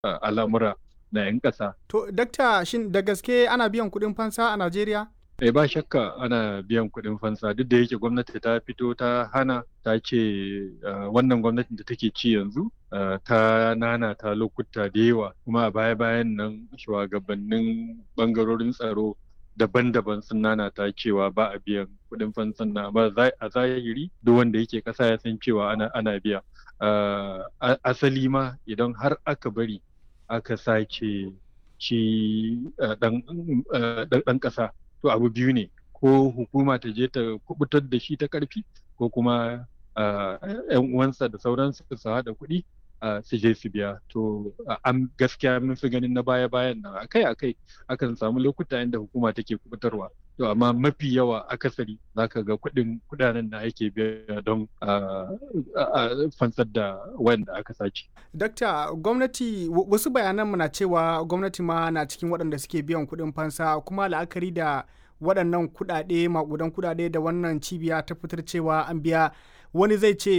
al'amura na 'yan ƙasa. To, dakta shin da gaske ana biyan kuɗin fansa a Najeriya? Eh ba shakka ana biyan kuɗin fansa duk da yake gwamnati ta fito ta hana ta ce wannan gwamnatin da take ci yanzu ta nana ta lokuta da yawa kuma a baya-bayan nan shugabannin bangarorin tsaro daban-daban sun nana ta cewa ba a biyan kuɗin fansan na amma a zahiri duk wanda yake ƙasa ya san cewa ana, ana biya asali ma idan har aka bari aka sace shi ɗan ƙasa to abu biyu ne ko hukuma ta je ta kubutar da shi ta karfi ko kuma yan uwansa da sauransu su haɗa kuɗi su je su biya to an gaskiya mun fi ganin na baya bayan nan akai akai akan samu lokuta inda hukuma take kubutarwa to amma mafi yawa akasari zaka ga kuɗin kudanen da ake biya don fansar da wanda aka sace. Dakta gwamnati wasu bayanan na cewa gwamnati ma na cikin waɗanda suke biyan kuɗin fansa kuma la'akari da waɗannan kuɗaɗe maƙudan kuɗaɗe da wannan cibiya ta fitar cewa an biya wani zai ce